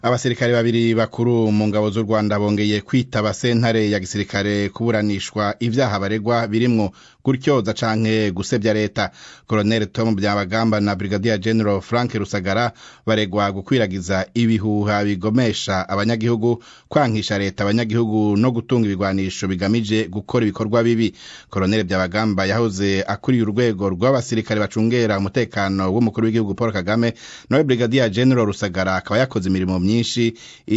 abasirikare babiri bakuru mu ngabo z'u rwanda bongeye kwitaba sentare ya gisirikare kuburanishwa ivyaha baregwa birimwo gutyoza canke gusebya leta colonel tom byabagamba na brigadier general frank rusagara baregwa gukwiragiza ibihuha bigomesha abanyagihugu kwankisha leta abanyagihugu no gutunga ibigwanisho bigamije gukora ibikorwa bibi colonel byabagamba yahoze akuriye urwego rw'abasirikare bacungera umutekano w'umukuru w'igihugu paul kagame nawe brigadier general rusagara akaba yakoze imirimo myinshi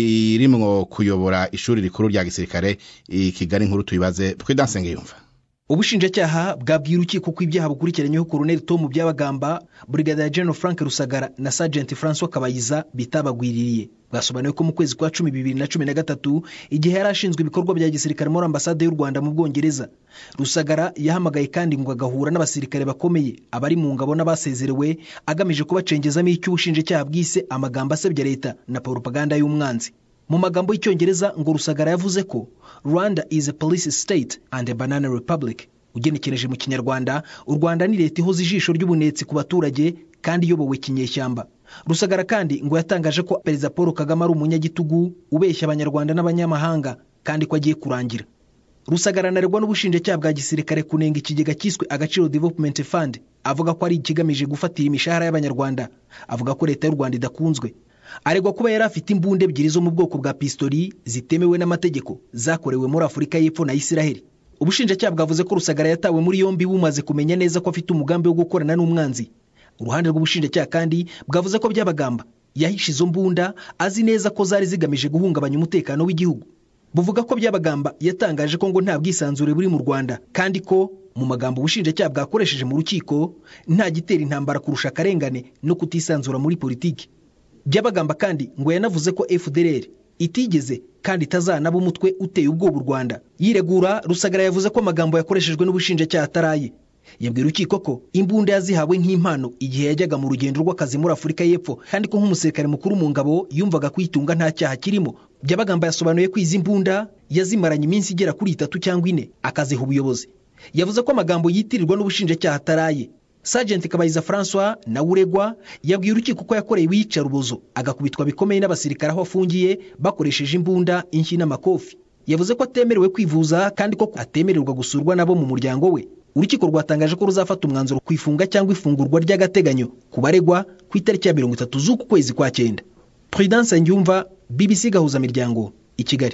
irimwo kuyobora ishuri rikuru rya gisirikare i kigali nkuru tuyibaze twidanse ngiyumva ubushinjacyaha bwabwira urukiko ko ibyaha bukurikiranyeho koroneli tomu byabagamba brigadier general frank rusagara na sergent francois kabayiza bitabagwiririye bwasobanuye ko mu kwezi kwa cumi bibiri na cumi na gatatu igihe yari ashinzwe ibikorwa bya gisirikare muri ambasade y'u rwanda mu bwongereza rusagara yahamagaye kandi ngo agahura n'abasirikare bakomeye abari mu ngabo n'abasezerewe agamije kubacengezamo icyo ubushinjacyaha bwise amagambo asebya leta na propaganda y'umwanzi mu magambo y'icyongereza ngo rusagara yavuze ko rwanda is a police state and a banana republic ugenekereje mu kinyarwanda u rwanda ni leta ihoza ijisho ry'ubunetsi ku baturage kandi iyobowe kinyeshyamba rusagara kandi ngo yatangaje ko perezida paul kagame ari umunyagitugu ubeshya abanyarwanda n'abanyamahanga kandi ko agiye kurangira rusagara anaregwa n'ubushinjacyaha bwa gisirikare kunenga ikigega cyiswe agaciro development fund avuga ko ari ikigamije gufatira imishahara y'abanyarwanda avuga ko leta y'u rwanda idakunzwe aregwa kuba yari afite imbunda ebyiri zo mu bwoko bwa pistori zitemewe n'amategeko zakorewe muri afurika y'epfo na isiraheli ubushinjacyaha bwavuze ko rusagara yatawe muri yombi bumaze kumenya neza ko afite umugambi wo gukorana n'umwanzi uruhande rw'ubushinjacyaha kandi bwavuze ko byabagamba yahishe izo mbunda azi neza ko zari zigamije guhungabanya umutekano w'igihugu buvuga ko byabagamba yatangaje ko ngo nta bwisanzure buri mu rwanda kandi ko mu magambo ubushinjacyaha bwakoresheje mu rukiko nta gitera intambara kurusha akarengane no kutisanzura muri politiki byabagamba kandi ngo yanavuze ko fdr itigeze kandi itazanaba umutwe uteye ubwoba u rwanda yiregura rusagara yavuze ko amagambo yakoreshejwe n'ubushinjacyaha ataraye yabwira urukiko ko imbunda yazihawe nk'impano igihe yajyaga mu rugendo rw'akazi muri afurika y'epfo kandi ko nk'umusirikare mukuru mu ngabo yumvaga kuyitunga nta cyaha kirimo byabagamba yasobanuye ko izi mbunda yazimaranye iminsi igera kuri itatu cyangwa ine akaziha ubuyobozi yavuze ko amagambo yitirirwa n'ubushinjacyaha ataraye Sergeant Kabayiza François nawe uregwa yabwiye urukiko ko yakoreye iyicarubozo agakubitwa bikomeye n'abasirikare aho afungiye bakoresheje imbunda inshyi n'amakofi yavuze ko atemerewe kwivuza kandi ko atemererwa gusurwa nabo mu muryango we urukiko rwatangaje ko ruzafata umwanzuro ku ifunga cyangwa ifungurwa ry'agateganyo ku baregwa ku itariki ya mirongo itatu z'uku kwezi kwa cyenda Prudence Ngyumva BBC Gahuzamiryango i Kigali